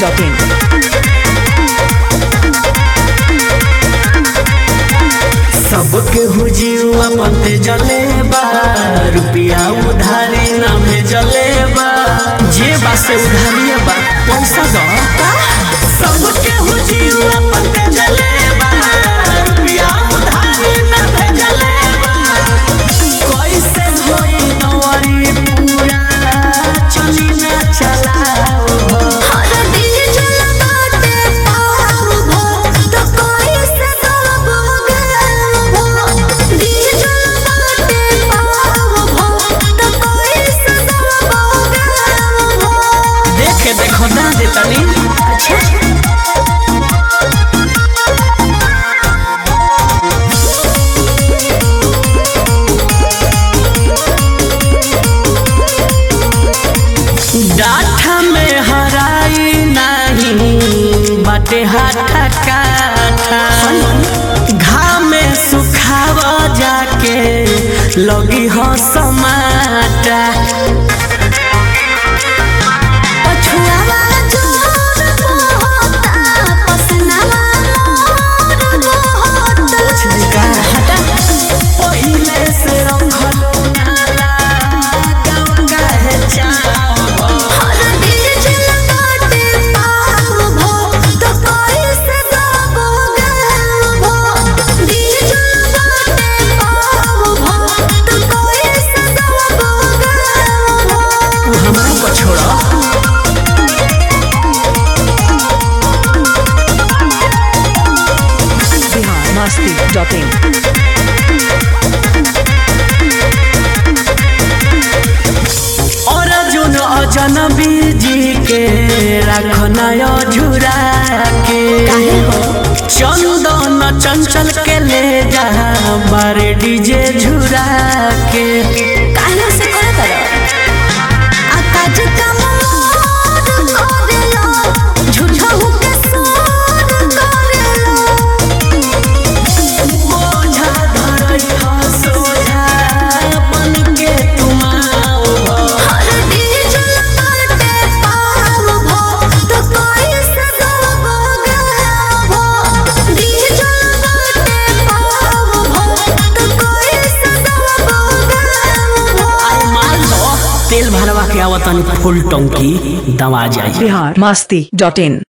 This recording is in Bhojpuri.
masti.in. सबके हुजियुआ पते जले बा रुपिया उधारी ना भेजले बा जे बा से उधारिया बा पैसा दो सबके हुजियुआ पते जले बा रुपिया उधारी ना भेजले बा कैसे होई नवरी पूरा चली ना चलाओ हो देखे देखो ना दे तनी डाठा में हराई नहीं बाटे हाथा काठा घाम में सुखाव जाके लगी हो समाटा पहिले से रंगलो नाला गाँव काहे चाहो तू हमरा को छोड़ा Bihar masti.in. और जुन अजनबी जी के रखना झुरा के चंदन चंचल के ले जा बारे डीजे झुरा के बोझा धरई ह सोझा बन के तुम आओ मान लो तेल भरवा के आवतन फुल टंकी दवा जाई Bihar masti.in.